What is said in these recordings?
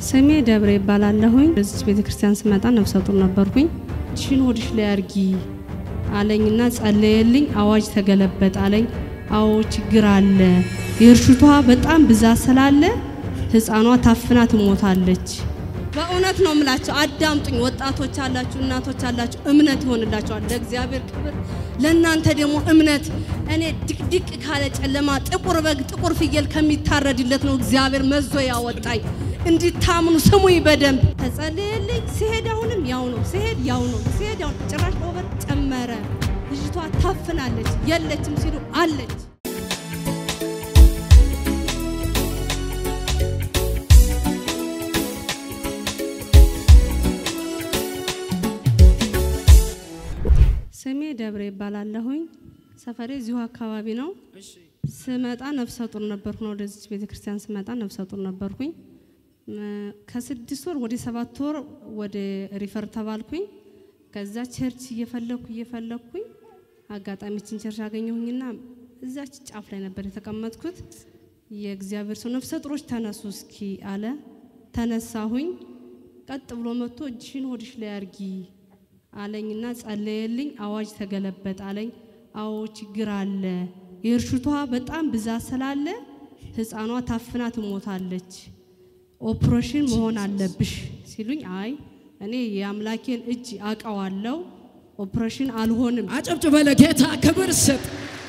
ስሜ ደብረ ይባላለሁኝ። በዚች ቤተ ክርስቲያን ስመጣ ነፍሰ ጡር ነበርኩኝ። እጅሽን ሆድሽ ላይ አርጊ አለኝና ጸለየልኝ። አዋጅ ተገለበጠ አለኝ። አዎ ችግር አለ፣ የእርሽቷ በጣም ብዛት ስላለ ህፃኗ ታፍና ትሞታለች። በእውነት ነው የምላቸው። አዳምጡኝ፣ ወጣቶች አላችሁ፣ እናቶች አላችሁ፣ እምነት ይሆንላቸዋል። ለእግዚአብሔር ክብር፣ ለእናንተ ደግሞ እምነት። እኔ ድቅድቅ ካለ ጨለማ ጥቁር በግ ጥቁር ፍየል ከሚታረድለት ነው እግዚአብሔር መዞ ያወጣኝ። እንዲታምኑ ስሙኝ በደንብ ተጸለየልኝ። ሲሄድ አሁንም ያው ነው፣ ሲሄድ ያው ነው፣ ሲሄድ ያው ነው። ጭራሽ ኦቨር ጨመረ። ልጅቷ ታፍናለች፣ የለችም ሲሉ አለች። ስሜ ደብረ ይባላለሁኝ። ሰፈሬ እዚሁ አካባቢ ነው። ስመጣ ነፍሰ ጡር ነበርኩ ነው ወደዚች ቤተ ክርስቲያን ስመጣ ነፍሰ ጡር ነበርኩኝ። ከስድስት ወር ወደ ሰባት ወር ወደ ሪፈር ተባልኩኝ። ከዛ ቸርች እየፈለኩ እየፈለኩኝ አጋጣሚችን ቸርች አገኘሁኝና እዛች ጫፍ ላይ ነበር የተቀመጥኩት። የእግዚአብሔር ሰው ነፍሰ ጡሮች ተነሱ እስኪ አለ። ተነሳሁኝ። ቀጥ ብሎ መጥቶ እጅሽን ሆድሽ ላይ አርጊ አለኝና ጸለየልኝ። አዋጅ ተገለበጠ አለኝ። አዎ ችግር አለ፣ የእርሽቷ በጣም ብዛት ስላለ ህፃኗ ታፍና ትሞታለች፣ ኦፕሬሽን መሆን አለብሽ ሲሉኝ፣ አይ እኔ የአምላኬን እጅ አውቀዋለሁ፣ ኦፕሬሽን አልሆንም። አጨብጭበ ለጌታ ክብር ስጥ።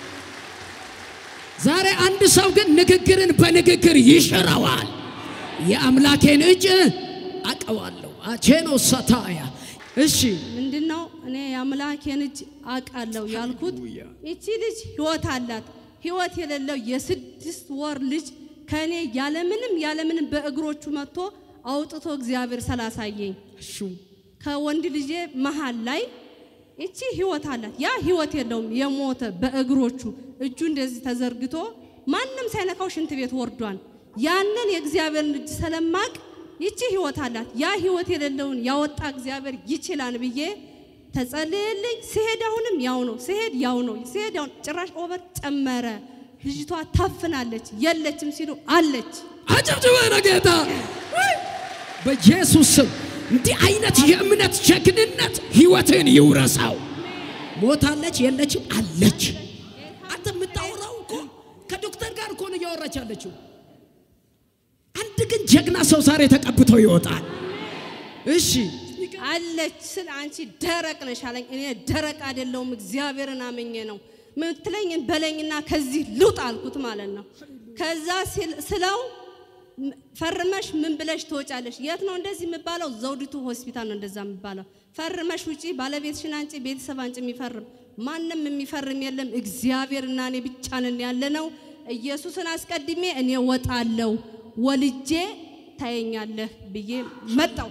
ዛሬ አንድ ሰው ግን ንግግርን በንግግር ይሽረዋል። የአምላኬን እጅ አውቀዋለሁ። አቼኖ ሰታያ እሺ ምንድነው እኔ የአምላኬን እጅ አውቃለሁ ያልኩት? ይቺ ልጅ ህይወት አላት። ህይወት የሌለው የስድስት ወር ልጅ ከእኔ ያለምንም ያለምንም በእግሮቹ መጥቶ አውጥቶ እግዚአብሔር ስላሳየኝ እሹ ከወንድ ልጄ መሃል ላይ ይቺ ህይወት አላት። ያ ህይወት የለውም የሞተ በእግሮቹ እጁ እንደዚህ ተዘርግቶ ማንም ሳይነካው ሽንት ቤት ወርዷል። ያንን የእግዚአብሔርን እጅ ስለማቅ ይቺ ህይወት አላት። ያ ህይወት የሌለውን ያወጣ እግዚአብሔር ይችላል ብዬ ተጸልየልኝ። ሲሄድ አሁንም ያው ነው፣ ሲሄድ ያው ነው፣ ሲሄድ ያው ነው። ጭራሽ ኦቨር ጨመረ። ልጅቷ ታፍናለች፣ የለችም ሲሉ አለች። አጨብጭበ ለጌታ በኢየሱስ ስም እንዲህ አይነት የእምነት ጀግንነት ህይወትን ይውረሳው። ሞታለች፣ የለችም፣ አለች። አንተ የምታወራው እኮ ከዶክተር ጋር እኮ ነው እያወራች ያለችው። አንድ ግን ጀግና ሰው ዛሬ ተቀብቶ ይወጣል። እሺ አለች ስል አንቺ ደረቅ ነሽ አለኝ። እኔ ደረቅ አይደለሁም እግዚአብሔርን አመኘ ነው ምትለኝን በለኝና ከዚህ ልውጥ አልኩት ማለት ነው። ከዛ ስለው ፈርመሽ ምን ብለሽ ትወጫለሽ? የት ነው እንደዚህ የሚባለው? ዘውዲቱ ሆስፒታል ነው እንደዛ የሚባለው። ፈርመሽ ውጪ፣ ባለቤትሽን አንጪ፣ ቤተሰብ አንጪ። የሚፈርም ማንም የሚፈርም የለም። እግዚአብሔርና እኔ ብቻ ነን ያለ ነው። ኢየሱስን አስቀድሜ እኔ ወጣለሁ ወልጄ ታየኛለህ ብዬ መጣው።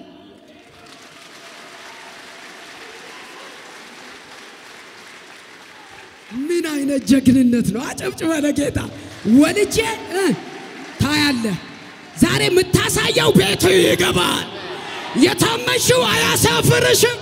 ምን አይነት ጀግንነት ነው! አጨብጭበ ለጌታ ወልጄ እ ታያለህ። ዛሬ የምታሳየው ቤት ይገባል። የታመሽው አያሳፍርሽም።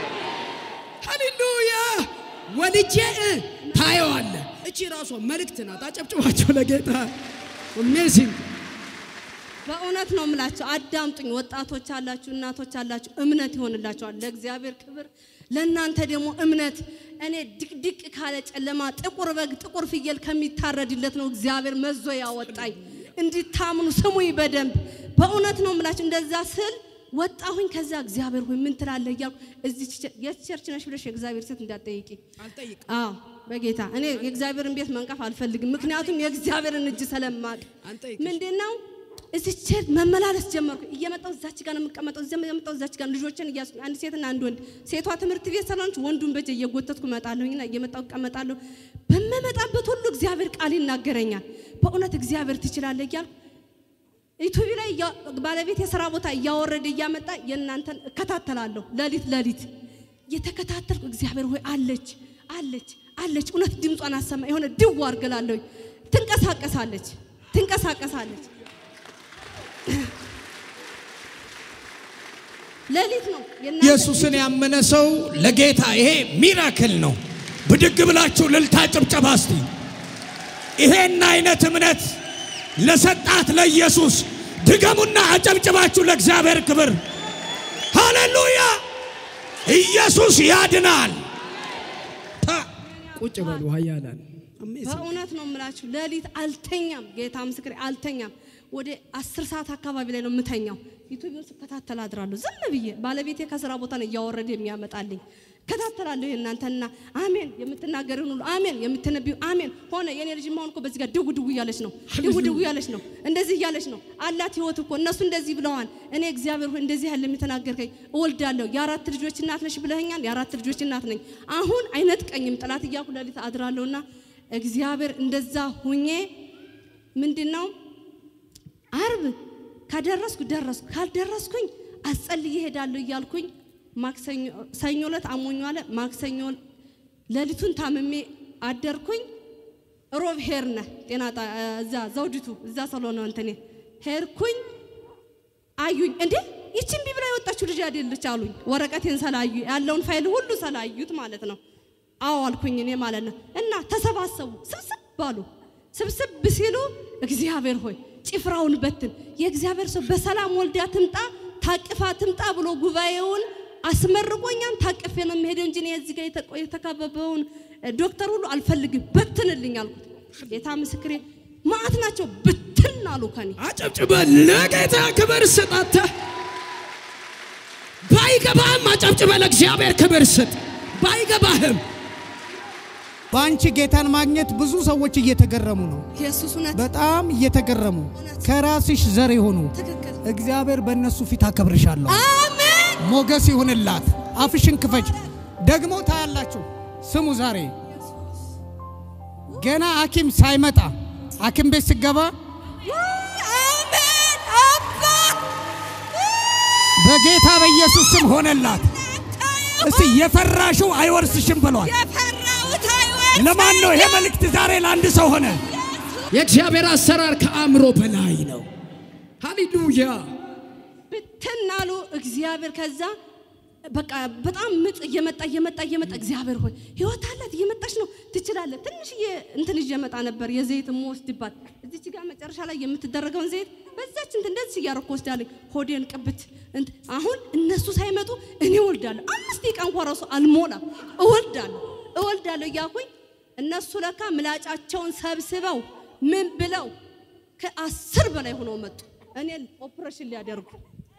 ሃሌሉያ! ወልጄ እ ታየዋለህ። እቺ ራሷ መልእክት ናት። አጨብጭባቸው ለጌታ አሜዚንግ በእውነት ነው የምላቸው። አዳምጡኝ፣ ወጣቶች አላችሁ፣ እናቶች አላችሁ፣ እምነት ይሆንላቸዋል። ለእግዚአብሔር ክብር፣ ለእናንተ ደግሞ እምነት። እኔ ድቅድቅ ካለ ጨለማ ጥቁር በግ ጥቁር ፍየል ከሚታረድለት ነው እግዚአብሔር መዞ ያወጣኝ። እንዲታምኑ ስሙኝ በደንብ በእውነት ነው የምላችሁ። እንደዛ ስል ወጣሁኝ። ከዛ እግዚአብሔር ሆይ ምን ትላለህ እያልኩ እዚህ የት ቸርች ነሽ ብለሽ የእግዚአብሔር ሴት እንዳትጠይቂ። አልጠይቅም። አዎ በጌታ እኔ የእግዚአብሔርን ቤት መንቀፍ አልፈልግም። ምክንያቱም የእግዚአብሔርን እጅ ስለማቅ አንጠይቅም። ምንድነው እዚህ ቸርች መመላለስ ጀመርኩ። እየመጣሁ እዛች ጋር ነው የምቀመጠው፣ እዚያ እየመጣሁ እዛች ጋር ልጆችን እያስ አንድ ሴትና አንድ ወንድ፣ ሴቷ ትምህርት ቤት ሰራንች፣ ወንዱን በእጄ እየጎተትኩ እመጣለሁኝና እየመጣሁ እቀመጣለሁ። በምመጣበት ሁሉ እግዚአብሔር ቃል ይናገረኛል። በእውነት እግዚአብሔር ትችላለህ እያልኩ ዩቲዩብ ላይ እያ- ባለቤት የስራ ቦታ እያወረደ እያመጣ የእናንተን እከታተላለሁ። ሌሊት ሌሊት እየተከታተልኩ እግዚአብሔር ሆይ አለች አለች አለች፣ እውነት ድምጿን አሰማ የሆነ ድው አርግላለሁ። ትንቀሳቀሳለች ትንቀሳቀሳለች ሌሊት ነው የእናንተ ኢየሱስን ያመነ ሰው ለጌታ ይሄ ሚራክል ነው። ብድግ ብላችሁ ልልታ ጭብጨባ እስቲ። ይሄን አይነት እምነት ለሰጣት ለኢየሱስ ድገሙና አጨብጭባችሁ ለእግዚአብሔር ክብር ሃሌሉያ። ኢየሱስ ያድናል። ታ- ቁጭ በሉ ኃያላን በእውነት ነው የምላችሁ፣ ሌሊት አልተኛም። ጌታ ምስክሬ አልተኛም። ወደ አስር ሰዓት አካባቢ ላይ ነው የምተኛው። ዩቲዩብን ስከታተል አድራለሁ ዝም ብዬ። ባለቤቴ ከስራ ቦታ ነው እያወረደ የሚያመጣልኝ። እከታተላለሁ። የእናንተና አሜን የምትናገርን ሁሉ አሜን የምትነቢዩ አሜን ሆነ። የኔ ልጅ ማሆን እኮ በዚህ ጋር ድው ድው እያለች ነው፣ ድው ድው እያለች ነው፣ እንደዚህ እያለች ነው አላት ህይወት እኮ እነሱ እንደዚህ ብለዋል። እኔ እግዚአብሔር ሆይ እንደዚህ ያለ የሚተናገርከኝ እወልዳለሁ። የአራት ልጆች እናት ነሽ ብለኸኛል። የአራት ልጆች እናት ነኝ። አሁን አይነጥቀኝም ጠላት እያልኩ ሌሊት አድራለሁና እግዚአብሔር እንደዛ ሁኜ ምንድን ነው አርብ ከደረስኩ ደረስኩ፣ ካልደረስኩኝ አስጸልዬ እሄዳለሁ እያልኩኝ ማክሰኞ ሰኞ ዕለት አሞኝ ዋለ። ማክሰኞ ሌሊቱን ታምሜ አደርኩኝ። ሮብ ሄርነ ጤና ጣ- እዛ ዘውዲቱ እዛ ስለሆነ እንትኔ ሄድኩኝ። አዩኝ እንዴ ይቺ እምቢ ብላ የወጣችው ልጅ አይደለች አሉኝ። ወረቀቴን ሰላዩ ያለውን ፋይል ሁሉ ሰላዩት ማለት ነው። አዎ አልኩኝ እኔ ማለት ነው። እና ተሰባሰቡ፣ ስብስብ አሉ። ስብስብ ሲሉ እግዚአብሔር ሆይ ጭፍራውን በትን፣ የእግዚአብሔር ሰው በሰላም ወልዳ ትምጣ ታቅፋ ትምጣ ብሎ ጉባኤውን አስመርቆኛን ታቅፌ ነው የሚሄደው እንጂ እኔ እዚህ ጋር የተቆ- የተከበበውን ዶክተር ሁሉ አልፈልግም፣ በትንልኝ አልኩት። ጌታ ምስክሬ ማዕት ናቸው፣ ብትን አሉ ከኔ አጨብጭበ ለጌታ ክብር ስጥ። አንተ ባይገባህም አጨብጭበ ለእግዚአብሔር ክብር ስጥ። ባይገባህም በአንቺ ጌታን ማግኘት ብዙ ሰዎች እየተገረሙ ነው። ኢየሱስ እውነት በጣም እየተገረሙ ከራስሽ ዘር የሆኑ ትክክል እግዚአብሔር በእነሱ ፊት አከብርሻለሁ። አሜን ሞገስ ይሁንላት። አፍሽን ክፈች። ደግሞ ታያላችሁ። ስሙ ዛሬ ገና ሐኪም ሳይመጣ ሐኪም ቤት ስገባ አሜን አባ በጌታ በኢየሱስ ስም ሆነላት። እስቲ የፈራሽው አይወርስሽም ብሏል። የፈራሁት አይወርስ ለማን ነው ይሄ መልእክት ዛሬ ለአንድ ሰው ሆነ? የእግዚአብሔር አሰራር ከአእምሮ በላይ ነው። ሃሌሉያ ብትናሉ እግዚአብሔር ከዛ በቃ በጣም ምጥ እየመጣ እየመጣ እየመጣ እግዚአብሔር ሆይ ህይወት አላት እየመጣች ነው ትችላለህ። ትንሽዬ እንትን ይዤ እመጣ ነበር የዘይት የምወስድባት እዚች ጋር መጨረሻ ላይ የምትደረገውን ዘይት በዛች እንትን እንደዚህ እያረኩ ወስዳለኝ። ሆዴን ቅብት እንት አሁን እነሱ ሳይመጡ እኔ እወልዳለሁ። አምስት ደቂቃ እንኳ ራሱ አልሞላም። እወልዳለሁ እወልዳለሁ እያልኩኝ እነሱ ለካ ምላጫቸውን ሰብስበው ምን ብለው ከአስር በላይ ሆነው መጡ። እኔን ኦፕሬሽን ሊያደርጉ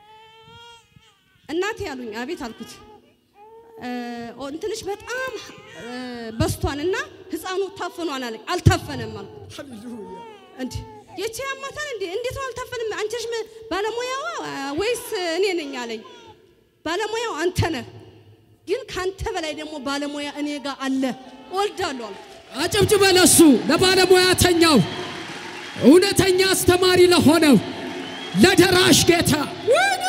እናቴ ያሉኝ አቤት አልኩት። እ፣ ኦ- እንትንሽ በጣም እ፣ በስቷን እና ህፃኑ ታፍኗን አለኝ። አልታፈነም አልኩት። እንዲ የቺ ያማታል እንዴ? እንዴት ነው አልታፈንም? አንቺ ነሽ ም- ባለሙያዋ ወይስ እኔ ነኝ አለኝ። ባለሙያው አንተ ነህ፣ ግን ካንተ በላይ ደግሞ ባለሙያ እኔ ጋር አለ። እወልዳለሁ አልኩት። አጨብጭበ ለሱ ለባለሙያተኛው እውነተኛ አስተማሪ ለሆነው ለደራሽ ጌታ ወይኔ!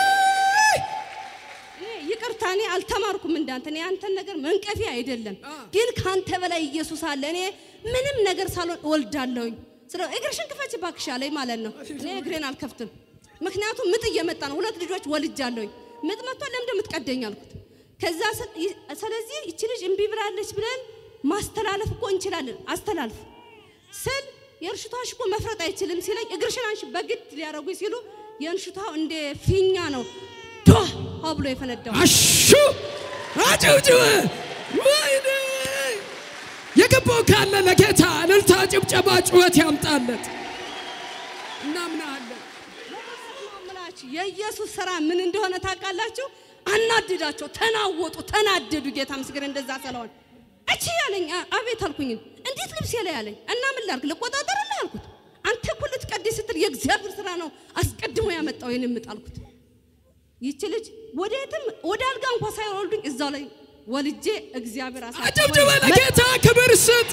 እኔ ይቅርታ፣ እኔ አልተማርኩም እንዳንተ። እኔ አንተን ነገር መንቀፊ አይደለም፣ ግን ካንተ በላይ ኢየሱስ አለ። እኔ ምንም ነገር ሳልሆን እወልዳለሁኝ። ስለ እግርሽን ክፈች እባክሽ አለኝ ማለት ነው። እኔ እግሬን አልከፍትም፣ ምክንያቱም ምጥ እየመጣ ነው። ሁለት ልጆች ወልጃለሁኝ። ምጥ መጥቶ ለምንድን የምትቀደኝ አልኩት። ከዛ ስ- ይ- ስለዚህ ይቺ ልጅ እምቢ ብላለች ብለን ማስተላለፍ እኮ እንችላለን። አስተላልፍ ስል የእንሽቷሽ እኮ መፍረጥ አይችልም ሲለኝ እግርሽን አንሺ በግድ ሊያደርጉኝ ሲሉ የእንሽቷው እንደ ፊኛ ነው ዶ ብሎ የፈነዳው። አሹ አጨብጭበ ወይኔ! የገባው ካለ ለጌታ እልልታ፣ ጭብጨባ፣ ጩኸት ያምጣለት። እናምናለን። ምላችሁ የኢየሱስ ስራ ምን እንደሆነ ታውቃላችሁ? አናድዳቸው፣ ተናወጡ፣ ተናደዱ። ጌታ ምስክር እንደዛ ስለሆነ እቺ ያለኝ አ- አቤት አልኩኝ። እንዴት ልብሴ ላይ ያለኝ እና ምን ላድርግ ልቆጣጠርልህ አልኩት። አንተ እኮ ልትቀድስ ስትል የእግዚአብሔር ስራ ነው አስቀድሞ ያመጣው ይህን ምጥ አልኩት። ይቺ ልጅ ወደ የትም ወደ አልጋ እንኳ ሳይወልዱኝ እዛው ላይ ወልጄ እግዚአብሔር አጨብጭበ አሳልፎኝ ለጌታ ክብር ስጥ።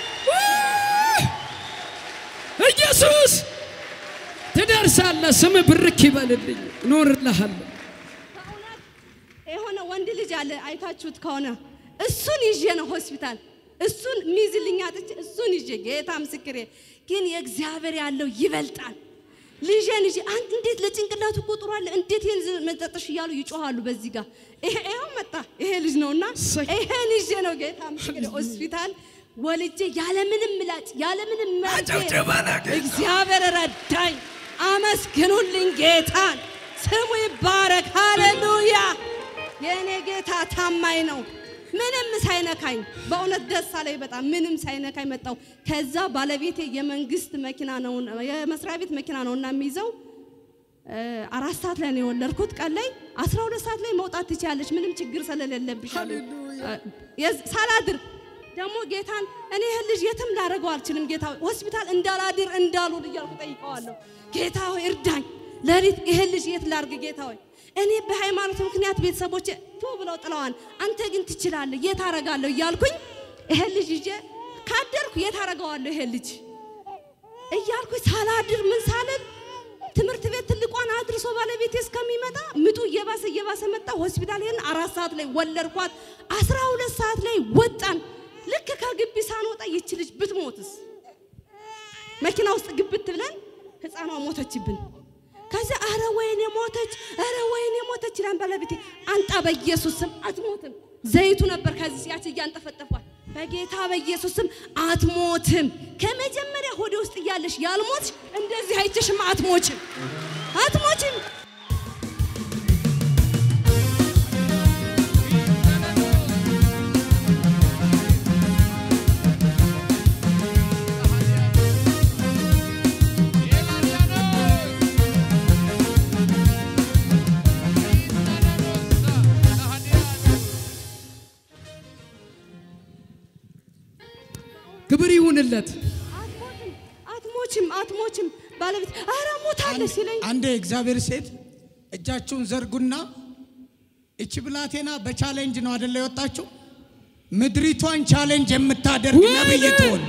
ኢየሱስ ትደርሳለህ። ስም ብርክ ይበልልኝ፣ እኖርልሃለሁ። በእውነት የሆነ ወንድ ልጅ አለ አይታችሁት ከሆነ እሱን ይዤ ነው ሆስፒታል እሱን ሚይዝልኝ አጥቼ እሱን ይዤ ጌታ ምስክሬ ግን የእግዚአብሔር ያለው ይበልጣል ልጄን ይዤ አንድ እንዴት ለጭንቅላቱ እኮ ጥሩ አለ እንዴት ይህን ዝ- መጠጥሽ እያሉ ይጮሃሉ በዚህ ጋር ይሄ ይኸው መጣ ይሄ ልጅ ነውና እሰይ። ይሄን ይዤ ነው ጌታ ምስክሬ ሆስፒታል ወልጄ ያለምንም ምላጭ ያለምንም መርፌ አጨብጭበ ለጌታ። እግዚአብሔር ረዳኝ አመስግኑልኝ ጌታን። ስሙ ይባረክ። ሃሌሉያ። የእኔ ጌታ ታማኝ ነው። ምንም ሳይነካኝ በእውነት ደስ አለኝ በጣም ምንም ሳይነካኝ መጣው። ከዛ ባለቤቴ የመንግስት መኪና ነው የመስሪያ ቤት መኪና ነው እና የሚይዘው እ፣ አራት ሰዓት ላይ ነው የወለድኩት። ቀን ላይ አስራ ሁለት ሰዓት ላይ መውጣት ትችያለሽ ምንም ችግር ስለሌለብሽ አሉኝ። እ፣ የዝ- ሳላድር ደግሞ ጌታን እኔ ይህን ልጅ የትም ላደርገው አልችልም። ጌታ ሆይ ሆስፒታል እንዳላድር እንዳልውል እያልኩ ጠይቀዋለሁ። ጌታ ሆይ እርዳኝ። ሌሊት ይህን ልጅ የት ላድርግ? ጌታ ሆይ እኔ በሃይማኖት ምክንያት ቤተሰቦቼ ቱ ብለው ጥለዋል። አንተ ግን ትችላለህ፣ የት አደርጋለሁ እያልኩኝ ይህን ልጅ ይዤ ካደርኩ የት አደርገዋለሁ ይሄን ልጅ እያልኩኝ ሳላድር ምን ሳልል ትምህርት ቤት ትልቋን አድርሶ ባለቤቴ እስከሚመጣ ምጡ እየባሰ እየባሰ መጣ። ሆስፒታል ሄድን። አራት ሰዓት ላይ ወለድኳት። አስራ ሁለት ሰዓት ላይ ወጣን። ልክ ከግቢ ሳንወጣ ይች ልጅ ብትሞትስ? መኪና ውስጥ ግብት ብለን ህፃኗ ሞተችብን። ከዚያ አረ ወይኔ ሞተች፣ አረ ወይኔ ሞተች ይላል ባለቤቴ። አንጣ በኢየሱስ ስም አትሞትም። ዘይቱ ነበር ከዚህ ያች እያንጠፈጠፏል። በጌታ በኢየሱስ ስም አትሞትም። ከመጀመሪያ ሆዴ ውስጥ እያለሽ ያልሞትሽ እንደዚህ አይችሽም። አትሞችም፣ አትሞችም። ክብር ይሁንለት። አትሞትም፣ አትሞችም፣ አትሞችም። ባለቤት አረ ሞታለች ሲለኝ አንዴ እግዚአብሔር ሴት እጃችሁን ዘርጉና እቺ ብላቴና በቻሌንጅ ነው አደለ የወጣችው? ምድሪቷን ቻሌንጅ የምታደርግ ነብይ ትሆን፣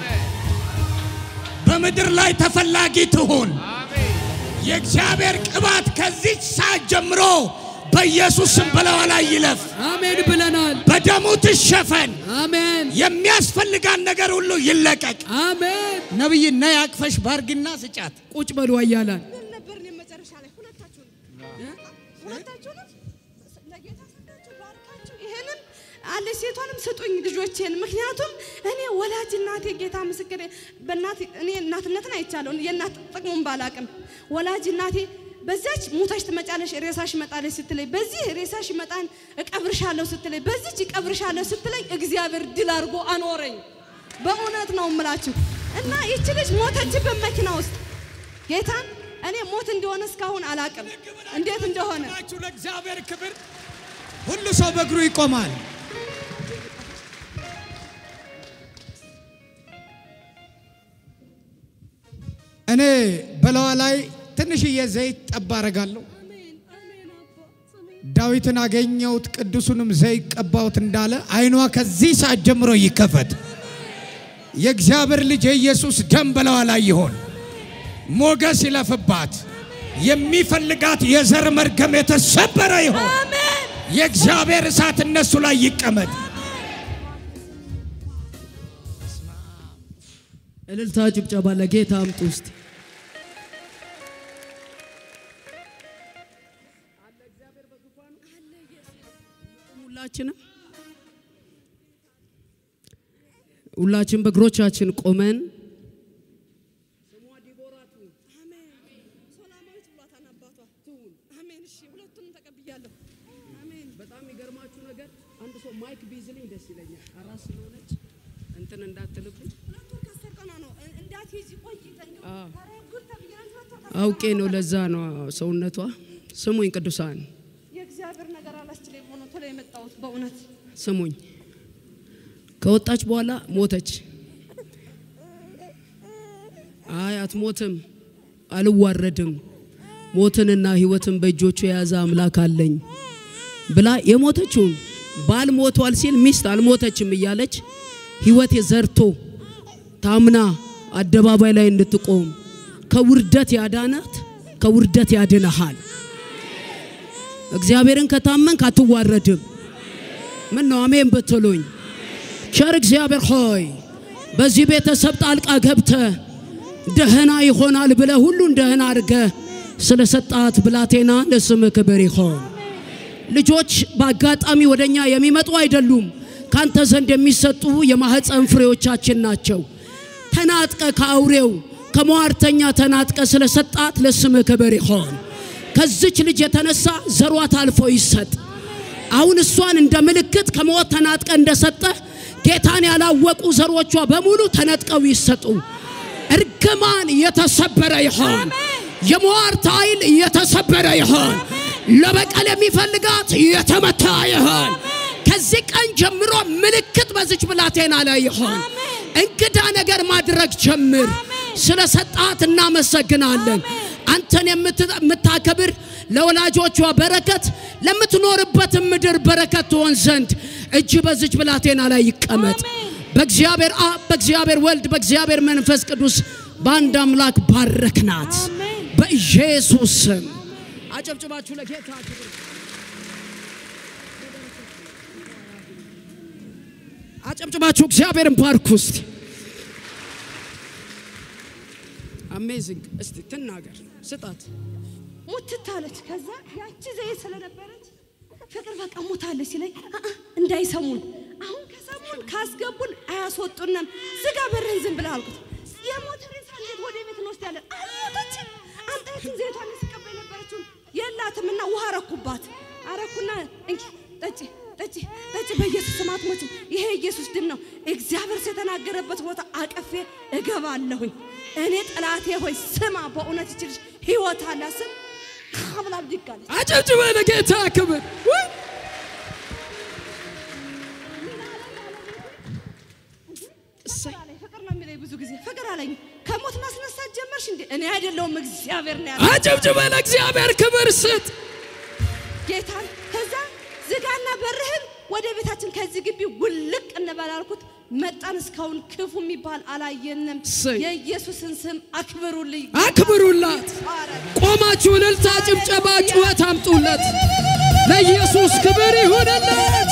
በምድር ላይ ተፈላጊ ትሆን። የእግዚአብሔር ቅባት ከዚች ሰዓት ጀምሮ በኢየሱስ ስም በላዋ ላይ ይለፍ፣ አሜን ብለናል። በደሙ ትሸፈን፣ አሜን የሚያስፈልጋን ነገር ሁሉ ይለቀቅ። አሜን። ነብይ ነይ አቅፈሽ ባርግና ስጫት። ቁጭ በሉ አያላን ምን ነበር እኔ መጨረሻ ላይ ሁለታችሁንም ሁለታችሁንም ለጌታ ሰጣችሁ ባርካችሁ ይሄንን አለ ሴቷንም ስጡኝ ልጆቼን። ምክንያቱም እኔ ወላጅ እናቴ ጌታ ምስክሬ በእናት እኔ እናትነትን አይቻለሁ የእናት ጥቅሙን ባላቅም ወላጅ እናቴ በዛች ሞታሽ ትመጫለሽ ሬሳሽ ይመጣለች ስትለኝ በዚህ ሬሳሽ ይመጣን እቀብርሻለሁ ስትለኝ በዚች እቀብርሻለሁ ስትለኝ እግዚአብሔር ድል አድርጎ አኖረኝ። በእውነት ነው እምላችሁ እና ይቺ ልጅ ሞተችበት መኪና ውስጥ ጌታን እኔ ሞት እንደሆነ እስካሁን አላቅም እንዴት እንደሆነ ናችሁ ለእግዚአብሔር ክብር። ሁሉ ሰው በእግሩ ይቆማል። እኔ በለዋ ላይ ትንሽዬ ዘይት ጠብ አረጋለሁ። ዳዊትን አገኘሁት ቅዱሱንም ዘይት ቀባሁት እንዳለ አይኗ ከዚህ ሰዓት ጀምሮ ይከፈት። የእግዚአብሔር ልጅ የኢየሱስ ደም በለዋ ላይ ይሆን። ሞገስ ይለፍባት። የሚፈልጋት የዘር መርገም የተሰበረ ይሆን። የእግዚአብሔር እሳት እነሱ ላይ ይቀመጥ። እልልታ፣ ጭብጨባ ለጌታ አምጡ ውስጥ ሁላችንም ሁላችን በእግሮቻችን ቆመን በጣም የሚገርማችሁ ነገር አንድ ሰው ማይክ ቢይዝልኝ ደስ ይለኛል። አራስ ስለሆነች እንትን እንዳትልብኝ አውቄ ነው። ለዛ ነው ሰውነቷ። ስሙኝ ቅዱሳን የእግዚአብሔር ነገር አላስችለኝ ሆኖ ቶሎ የመጣሁት በእውነት ስሙኝ። ከወጣች በኋላ ሞተች። አይ አትሞትም፣ አልዋረድም፣ ሞትንና ሕይወትን በእጆቹ የያዘ አምላክ አለኝ ብላ የሞተችውን ባል ሞቷል ሲል ሚስት አልሞተችም እያለች ሕይወት ዘርቶ ታምና አደባባይ ላይ እንድትቆም ከውርደት ያዳናት ከውርደት ያድነሃል። እግዚአብሔርን ከታመንክ አትዋረድም። ምን ነው አሜን ብትሉኝ? ቸር እግዚአብሔር ሆይ በዚህ ቤተሰብ ጣልቃ ገብተ ደህና ይሆናል ብለ ሁሉን ደህና አድርገ ስለ ሰጣት ብላቴና ለስም ክብር ይሆን። ልጆች በአጋጣሚ ወደኛ የሚመጡ አይደሉም። ካንተ ዘንድ የሚሰጡ የማህፀን ፍሬዎቻችን ናቸው። ተናጥቀ ከአውሬው ከሟርተኛ ተናጥቀ ስለሰጣት ለስምህ ክብር ይሆን። ከዚች ልጅ የተነሳ ዘሯ ታልፎ ይሰጥ። አሁን እሷን እንደ ምልክት ከሞት ተናጥቀ እንደሰጠ ጌታን ያላወቁ ዘሮቿ በሙሉ ተነጥቀው ይሰጡ። እርግማን የተሰበረ ይሆን። የሟርት ኃይል የተሰበረ ይሆን። ለበቀል የሚፈልጋት የተመታ ይሆን። ከዚህ ቀን ጀምሮ ምልክት በዚች ብላቴና ላይ ይሆን። እንግዳ ነገር ማድረግ ጀምር። ስለ ሰጣት እናመሰግናለን። አንተን የምታከብር ለወላጆቿ በረከት ለምትኖርበት ምድር በረከት ትሆን ዘንድ እጅ በዚች ብላቴና ላይ ይቀመጥ። በእግዚአብሔር አብ፣ በእግዚአብሔር ወልድ፣ በእግዚአብሔር መንፈስ ቅዱስ በአንድ አምላክ ባረክናት በኢየሱስ ስም። አጨብጭባችሁ ለጌታ ክብር አጨብጭባችሁ እግዚአብሔርን ባርኩ እስቲ። አሜዚንግ። እስቲ ትናገር ስጣት። ሙትት አለች። ከዛ ያቺ ዘይት ስለነበረች ፍቅር በቃ ሞታለች ሲለኝ አአ እንዳይሰሙን አሁን ከሰሙን ካስገቡን አያስወጡንም። ዝጋ በርህን ዝም ብለህ አልኩት። የሞተ ሬሳ እንዴት ወደ ቤት እንወስዳለን? አልሞተችም። አንጣችን ዘይቷን ስቀባ የነበረችውን የላትም እና ውሃ አረኩባት። አረኩና እንኪ ጠጪ ጠጪ ጠጪ፣ በኢየሱስ ስም አትሞችም። ይሄ ኢየሱስ ድም ነው። እግዚአብሔር የተናገረበት ቦታ አቀፌ እገባለሁኝ። እኔ ጠላቴ ሆይ ስማ፣ በእውነት ይችልሽ ህይወት አለ ስም ካብላ ብድግ አለች። አጨብጭበ ለጌታ ክብር። ውይ! ፍቅር አለኝ፣ ፍቅር ነው የሚለኝ ብዙ ጊዜ ፍቅር አለኝ። ከሞት ማስነሳት ጀመርሽ እንዴ? እኔ አይደለሁም እግዚአብሔር ነው ያለው አጨብጭበ ለእግዚአብሔር ክብር ስጥ። ጌታን። ከዛ ዝጋና በርህን ወደ ቤታችን ከዚህ ግቢ ውልቅ እንበል አልኩት። መጣን። እስካሁን ክፉ የሚባል አላየንም። እሰይ። የኢየሱስን ስም አክብሩልኝ። አክብሩላት። ይባረክ። ቆማችሁ እልልታ፣ ጭብጨባ፣ ጩኸት አምጡለት። ለኢየሱስ ክብር ይሁንለት።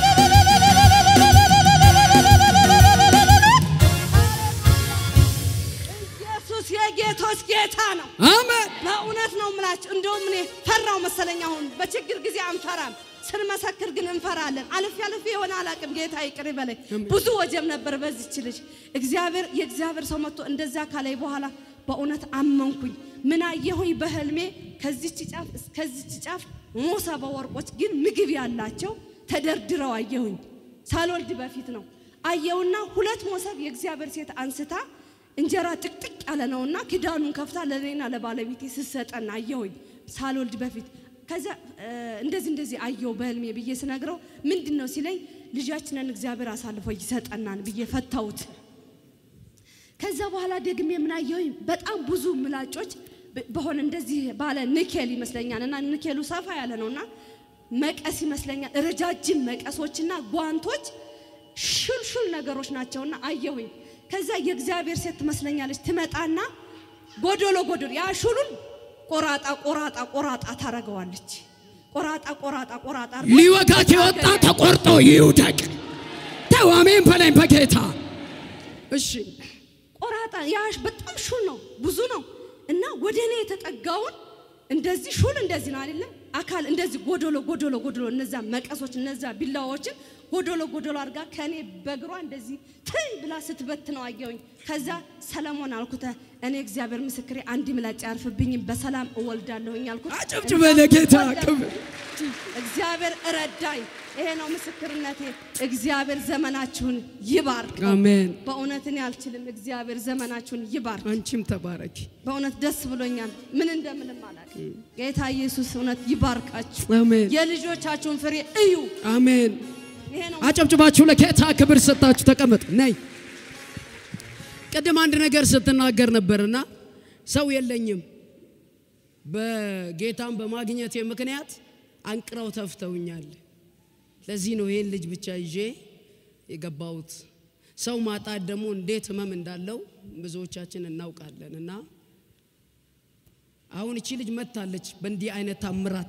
ኢየሱስ የጌቶች ጌታ ነው። አሜን። በእውነት ነው የምላችሁ። እንደውም እኔ ፈራው መሰለኝ። አሁን በችግር ጊዜ አንፈራም፣ ስንመሰክር ግን እንፈራለን። አልፌ አልፌ የሆነ አላቅም። ጌታ ይቅር ይበለኝ። ብዙ ወጀብ ነበር በዚች ልጅ። እግዚአብሔር የእግዚአብሔር ሰው መጥቶ እንደዛ ካላይ በኋላ በእውነት አመንኩኝ። ምን አየሁኝ በህልሜ ከዚች ጫፍ እስከዚች ጫፍ ሞሰበ ወርቆች ግን ምግብ ያላቸው ተደርድረው አየሁኝ። ሳልወልድ በፊት ነው አየውና ሁለት ሞሰብ የእግዚአብሔር ሴት አንስታ እንጀራ ጥቅጥቅ ያለ ነውና ክዳኑን ከፍታ ለኔና ለባለቤቴ ስሰጠን አየሁኝ ሳልወልድ በፊት። ከዛ እ፣ እንደዚህ እንደዚህ አየው በህልሜ ብዬ ስነግረው ምንድን ነው ሲለኝ ልጃችንን እግዚአብሔር አሳልፎ ይሰጠናል ብዬ ፈታሁት። ከዛ በኋላ ደግሜ ምን አየሁኝ በጣም ብዙ ምላጮች በ- በሆነ እንደዚህ ባለ ንኬል ይመስለኛል እና ንኬሉ ሰፋ ያለ ነውና መቀስ ይመስለኛል ረጃጅም መቀሶችና ጓንቶች ሹልሹል ነገሮች ናቸውና አየሁኝ። ከዛ የእግዚአብሔር ሴት ትመስለኛለች ትመጣና ጎዶሎ ጎዶሎ ያ ሹሉን ቆራጣ ቆራጣ ቆራጣ ታረገዋለች። ቆራጣ ቆራጣ ቆራጣ አድርጋ ሊወጋት የወጣ ተቆርጦ ይውደቅ። ተው አሜን በለኝ በጌታ እሺ። ቆራጣ ያሽ በጣም ሹል ነው፣ ብዙ ነው እና ወደ እኔ የተጠጋውን እንደዚህ ሹል እንደዚህ ነው አይደለም አካል እንደዚህ ጎዶሎ ጎዶሎ ጎዶሎ እነዛ መቀሶች እነዛ ቢላዋዎችን ጎዶሎ ጎዶሎ አድርጋ ከኔ በእግሯ እንደዚህ ትይ ብላ ስትበት ነው አየሁኝ። ከዛ ሰለሞን አልኩተ እኔ እግዚአብሔር ምስክሬ አንድ ምላጭ አያርፍብኝም በሰላም እወልዳለሁኝ አልኩት። አጨብጭበ ለጌታ ክብር። እግዚአብሔር እረዳኝ። ይሄ ነው ምስክርነቴ። እግዚአብሔር ዘመናችሁን ይባርክ። አሜን። በእውነት እኔ አልችልም። እግዚአብሔር ዘመናችሁን ይባርክ። አንቺም ተባረኪ። በእውነት ደስ ብሎኛል። ምን እንደምልም አላውቅም። ጌታ ኢየሱስ እውነት ይባርካችሁ። አሜን የልጆቻችሁን ፍሬ እዩ። አሜን። ይሄ ነው አጨብጭባችሁ ለጌታ ክብር ሰጣችሁ። ተቀመጥ ነይ። ቅድም አንድ ነገር ስትናገር ነበርና ሰው የለኝም በጌታን በማግኘቴ ምክንያት አንቅረው ተፍተውኛል። ለዚህ ነው ይሄን ልጅ ብቻ ይዤ የገባሁት። ሰው ማጣት ደግሞ እንዴት ህመም እንዳለው ብዙዎቻችን እናውቃለን። እና አሁን እቺ ልጅ መታለች በእንዲህ አይነት ታምራት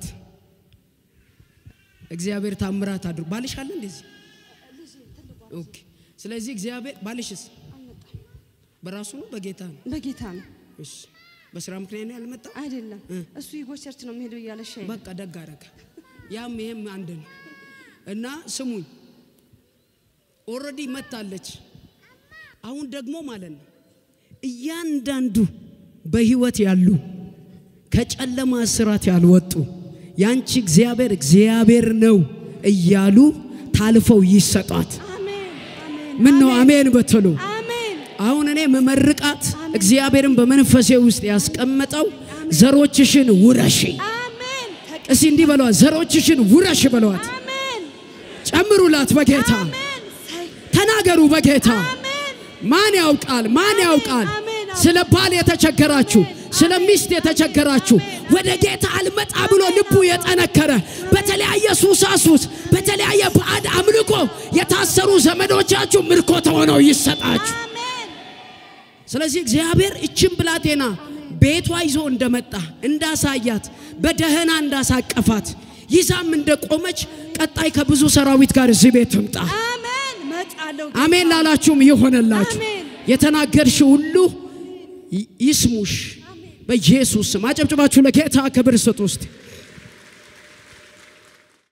እግዚአብሔር ታምራት አድርጎ ባልሽ አለ እንደዚህ ኦኬ። ስለዚህ እግዚአብሔር ባልሽስ በራሱ ነው በጌታ ነው? በጌታ ነው እሺ። በስራ ምክንያት ነው ያልመጣ? አይደለም። እሱ ይጎ ቸርች ነው የሚሄደው እያለ ሻይ በቃ ደግ አደረገ። ያም ይሄም አንድ ነው። እና ስሙኝ ኦልሬዲ መታለች። አሁን ደግሞ ማለት ነው እያንዳንዱ በህይወት ያሉ ከጨለማ እስራት ያልወጡ ያንቺ እግዚአብሔር እግዚአብሔር ነው እያሉ ታልፈው ይሰጧት። ምን ነው አሜን በትሉ። አሁን እኔ መመርቃት እግዚአብሔርን በመንፈሴ ውስጥ ያስቀመጠው ዘሮችሽን ውረሺ። እስቲ እንዲህ በለዋት፣ ዘሮችሽን ውረሽ በለዋት። ጨምሩላት በጌታ ተናገሩ በጌታ ማን ያውቃል? ማን ያውቃል? ስለ ባል የተቸገራችሁ፣ ስለ ሚስት የተቸገራችሁ ወደ ጌታ አልመጣ ብሎ ልቡ የጠነከረ በተለያየ ሱሳሱስ በተለያየ ባዕድ አምልኮ የታሰሩ ዘመዶቻችሁ ምርኮ ተሆነው ይሰጣችሁ። ስለዚህ እግዚአብሔር እችን ብላቴና ቤቷ ይዞ እንደመጣ እንዳሳያት፣ በደህና እንዳሳቀፋት ይዛም እንደቆመች ቀጣይ ከብዙ ሰራዊት ጋር እዚህ ቤት ትምጣ። አሜን ላላችሁም ይሆነላችሁ። የተናገርሽ ሁሉ ይ- ይስሙሽ በኢየሱስ ስም። አጨብጭባችሁ ለጌታ ክብር ስጡ ውስጥ